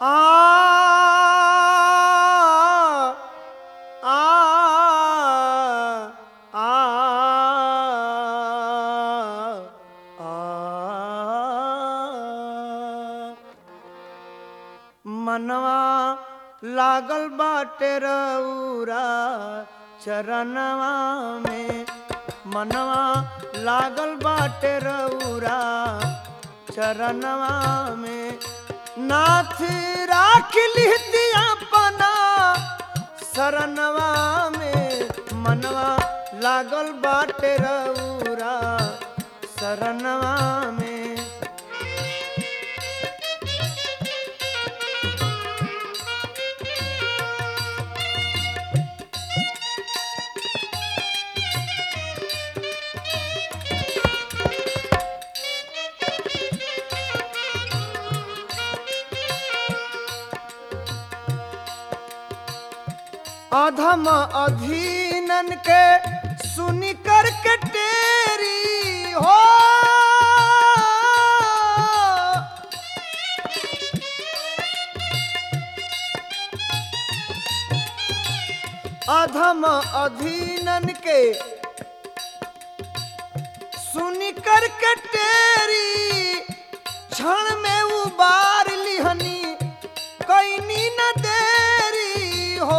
आ आ आ आ मनवा लागल बाटे रउरा चरणवा में मनवा लागल बाटे रउरा चरणवा में नाथ राख लिहती अपना शरणवा में मनवा लागल बाटे रउरा शरणवा में अधम अधीनन के सुनी कर के टेरी हो अधम अधीनन के सुनी कर के टेरी क्षण में उबार लिहनी कैनी न देरी हो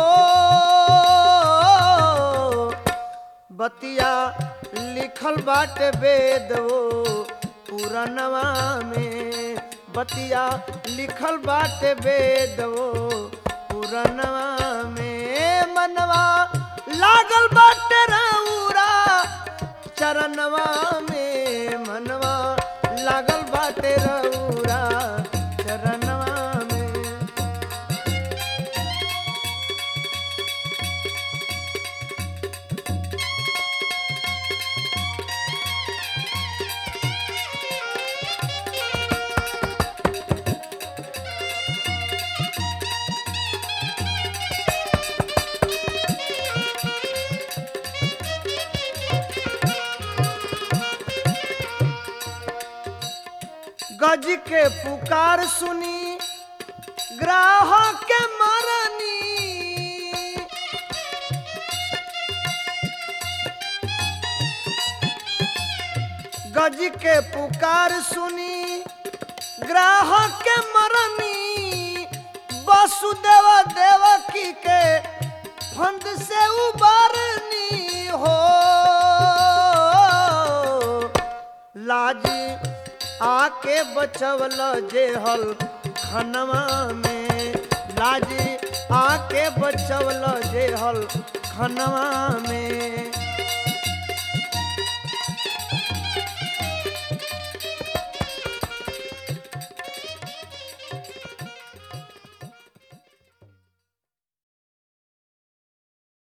बतिया लिखल बाटे वेद वो पुरनवा में बतिया लिखल बाटे वेद वो पुरनवा में मनवा लागल बाटे रउरा चरणवा में मनवा लागल बाटे रउरा चरणवा में गज के पुकार सुनी ग्राहक के मरनी गज के पुकार सुनी ग्राहक के मरनी वसुदेव देवकी के फंद से उबरनी हो लाजी आके बचवल जेहल खनवा में लाजी आके बचवल जेहल खनवा में